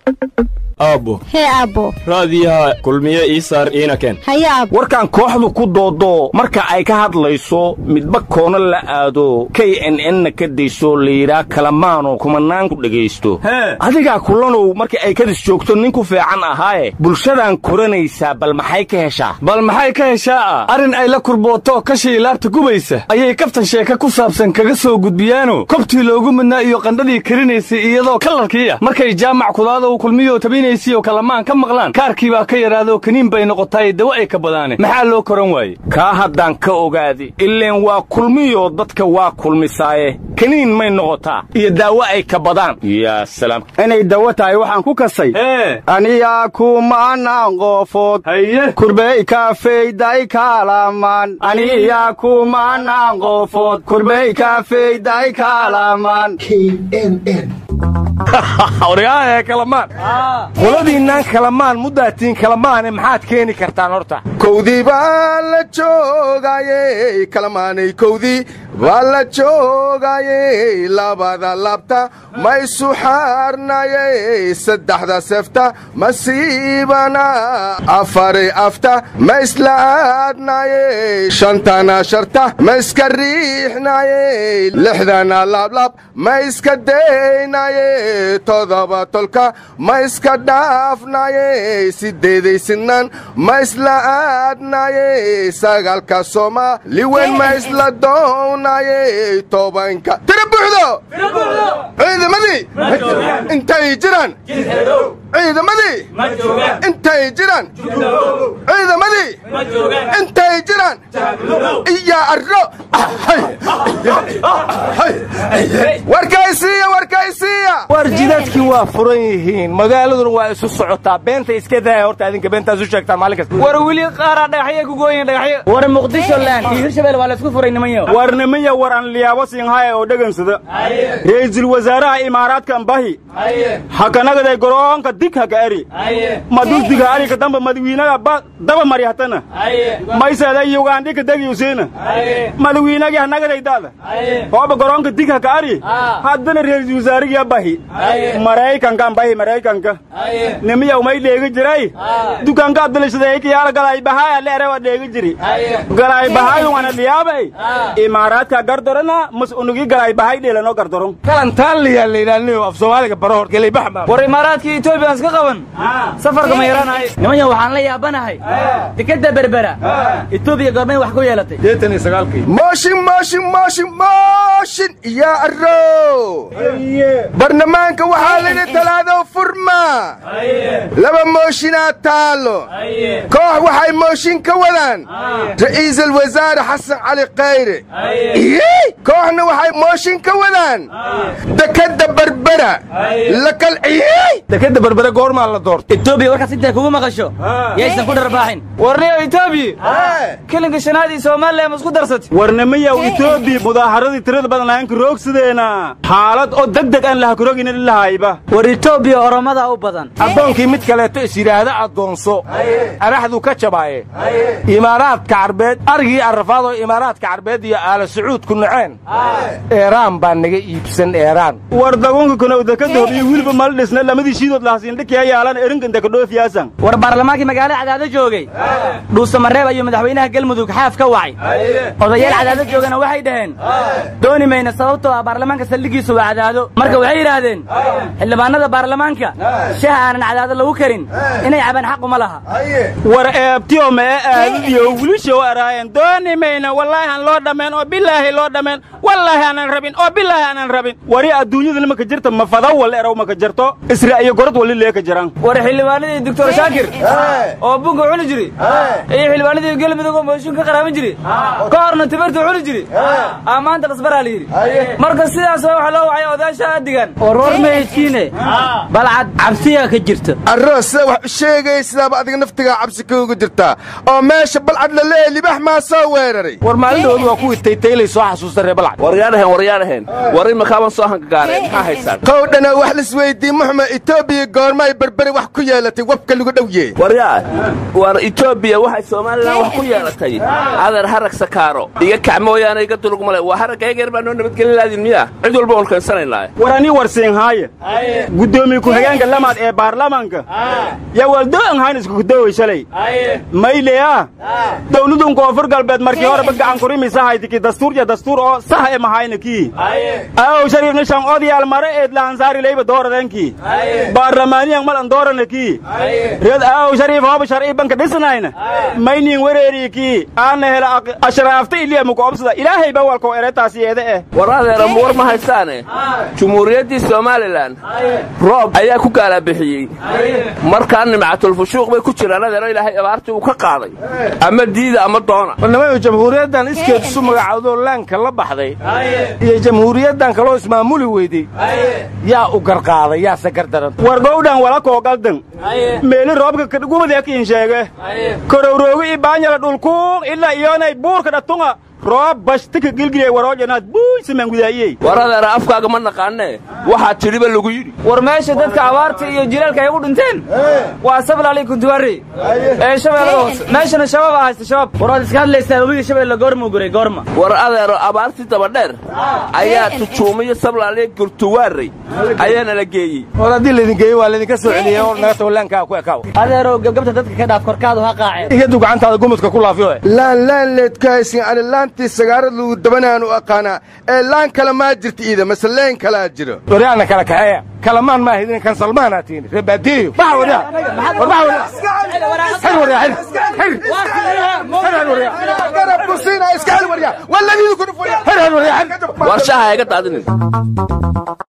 aabbo hee aabbo raadiyaha kulmiye ii saar iina keen haye aabbo warkan kooxdu ku doodo marka ay ka hadlayso midba koona la aado k n n-na ka dayso layidhaa kalamaano kumanaan ku dhegaysto adigaa kulanow marka ay kadis joogto nin ku fiican ahaaye bulshadan koranaysaa bal maxay ka heshaa bal maxay ka heshaa arrin ay la kurbooto kashii laabta gubaysa ayay kaftan sheeka ku saabsan kaga soo gudbiyaano kobtii loogu midnaa iyo qandhadii karinaysay iyadoo kalarkiiya markay jaamac kudaada kulmiyo tabinaysiyo kalamaan ka maqlaan kaarkii baa ka yaraado kaniin bay noqotaay dawo ay ka badaane maxaa loo koran waaye kaa haddaan ka ogaadi ileen waa kulmiyo dadka waa kulmisaaye kaniin may noqotaa iyo daawo ay ka badaan yaa salaam inay dawo tahay waxaan ku kasay ee aniyaa kumanaan qoofood haye kurbey kaafeyday kaalamaan aniyaa kumanaan qoofood kurbey kaafeyday kaalamaan oryaahe kalamaan qoladiinnaan kalamaan muddaatiin kalamaane maxaad keeni kartaan horta kowdii baa la joogayey kalamaanay kowdii baa la joogayey labada labta ma isu xaarnayey saddexda sefta masiibana afari afta ma isla aadnayey shantana sharta ma iska riixnayey lixdana laablaab ma iska daynayey todoba tolka ma iska dhaafnayey sideeday sinaan ma isla aadnayey sagaalka soomaali weyn ma isla doonayey tobanka tira buuxdo ciidamadii intay jiraan ciidamadii intay jiraan ciidamadii intay jiraan iyo arro warkaysiiya warkaysiiya war jidadkii waa furan yihiin magaaladuna waa isu socotaa beenta iska daaya horta adinka beentaas u sheegtaan maalin kasta war weli qaaraa dhagaxyay ku gooyin dhagaxyo war muqdisho laan iyo hirshabelle waa la isku furay nimanyo war nimaya war aan liyaabo siinhaya oo dhegansada ra'iisul wasaaraha imaaraadka ambahi hakanagaday goroonka dig haka eri madusdiga ariga damba madawiinaga ba daba mari hatana maysada yugandhika degi usiina madawiinagi hanagaday dada hooba goroonka dig haka ari haddana ra'iisul wasaarigii abahi maraykanka ambahi maraykanka nimiya umay dheegi jiray dukaanka abdulashadayka yaala galay bahaya leere waa dheegi jiri galay bahayu wana liyaabay imaaraadka gardorana mas unugi galay bahay dheelano gardoron kalantaan liyaa layidhaahniyo af soomaaliga baro hor gelay baxma war imaaraadkii etoobiya iska qaban safarka ma yaraanahay nimanyo waxaan la yaabanahay dekadda berbera etoobiya goormay wax ku yeelatay deetan iyo sagaalkii mooshin mooshin mooshin mooshin iyo arro barlamaanka waxaa lidhi talaado furma laba mooshinaa taallo koox waxay mooshin ka wadaan ra'iisul wasaare xasan cali khayre kooxna waxay mooshin ka wadaan dekadda berbera la kalciyey dekadda berbere goormaa la doorta etoobiya warkaas intay kugu maqasho yaysan ku dharbaaxin warniyo etoobiya kelinka shanaad iyo soomaaliya ma isku darsatay warnamayaw etoobiya mudaaharadii tirada badan lahaanka roogsideena xaalad oo deg deg aan lahakarogina lahayba war etoobiya oromada u badan addoonkii mid kaleeto is yidhaahda addoonso araxdu ka jabaaye imaaraadka carbeed arigii arrafaadoo imaaraadka carbeed iyo aala sacuudku naceen eeraan baa naga iibsan eeraan war dagunka kanow dekada hor iyo wiilba mala dhisna lamadii shiidood lahasiindhikiya yaalan erinkan dekadhoofiyaasan war baarlamaankii magaalada cadaado joogay dhuusamareeb ayuu madaxweynaha galmudug xaaf ka wacay odayaal cadaado joogana waxay dhaheen dooni mayna sababtoo ah baarlamaanka saldhigiisu waa cadaado marka waxay yidhaahdeen xildhibaanada baarlamaanka shaha aanan cadaado lagu karin inay cabaan xaquma laha war eebtiyo mee aadidiyo wilishow araayeen dooni mayna wallaahi aan loo dhammayn oo bilaahi loo dhammayn wallaahi aanan rabin oo bilaahi aanan rabin wari adduunyada nimaka jirta ma fadawal erow maka jirto isra iyo gorod wali leeka jiraan war xildhibaanadii doctor shaakir oo bunka cuni jiri iyo xildhibaanadii galmudug oo mooshin ka qaraaban jiri ka horna timirta cuni jiri aa maanta lasbaraa la yidhi marka sidaas waxa loo wacay odaasha adigan war war mahedkiine balcad cabsiyaa ka jirta arro sida wax u sheegaya sidaaba adiga naftigaa cabsi kauga jirtaa oo meesha balcad la leeya libax maa soo weeraray war maalindhoodu waa kuwii taytaylay soo xasuusta ree balcad waryaadhahen waryaadhahen war imakaaban soo hangagaareen maxaa haysaan qowdhana wax lisweydii muxma etoobiya goormaay berberi wax ku yeelatay wabka lagu dhowye waryaa war etoobiya waxay somalilan wax ku yeelatay adeer harag sakaaro iga kac mooyaane iga dulugmale waa haragga egeer baa noo nabadgelin laadin miya cid walba olkansanaynaa war anii warsiinhaaye guddoomiye ku-xigeenka lamaad ee baarlamaanka yaa waldo'an hayn iskukudowey shalay mayleya dawladun koonfur galbeed markii horeba gacan kurimisa haytiki dastuur iyo dastuur oo sax e mahayna kii aow shariif nishan odyaal mare eed lahansaari leyba dooradenkii baarlamaaniyan malan doorana kii reed aow shariif hooba sharci banka dhisnayna maynin wereerii kii aana hela ashraafta iliya mukoobsada ilaahay ba walkoo eretaasi yeede eh war adeera war ma haystaane jumhuuriyaddii somalilan roob ayaa ku gaalabixiyey markaa nimcatulfushuuq bay ku jiraan adeero ilaahay abaartii uu ka qaaday ama diida ama doona barnamada jamhuuriyaddan iskeed isu magacaawdoo laanka la baxday iyo jamhuuriyaddan kaloo ismaamuli weydey yaa u garqaaday yaase gardaran war gowdhan wala koogaldan meeli roobka kadhugubadyakiin sheege korowroogi i baanyala dhulkuuq ilaa iyoonay buurka dhatunga roob bashtika gilgilay waroojanaad buuy simaangudaaiyey war adeera afkaaga ma naqaanee waxaa tidhiba lagu yidhi war meesha dadka abaarta iyo jilaalka ay u dhinteen waa sablali kuntuwari ee shabeellada hoose meeshana shabaab haysta shabaab war waad iska hadlaysaa webiga shabeelle goormuu guray goorma war adeero abaartii dabadheer ayaa tujuumiyo sablaaliya gurtuwaarey ayaana la geeyey war haddii laydin geeyey waa laydinka soo celiyey oo naga tago laankaa ku ekaaw adeerow gebgabta dadka ka dhaaf korkaadu ha qaaceen iyadu gacantaada gumudka ku laafiyo laan laan leedkahaysin ani laantii sagaarad lagu dabanaan u aqaanaa ee laan kale maa jirta iida mase leen kalaa jiro waryaana kala kaxeeya kalamaan maa hidin kan salmaanaa tiini reebaadiyo baxa waryaa war baxa waryaa xir waryaa xir xir xir waryaa garab kusiina iska xir waryaa waladiidu ku dhufaya xir xir waryaa xir war shaha iga daadinin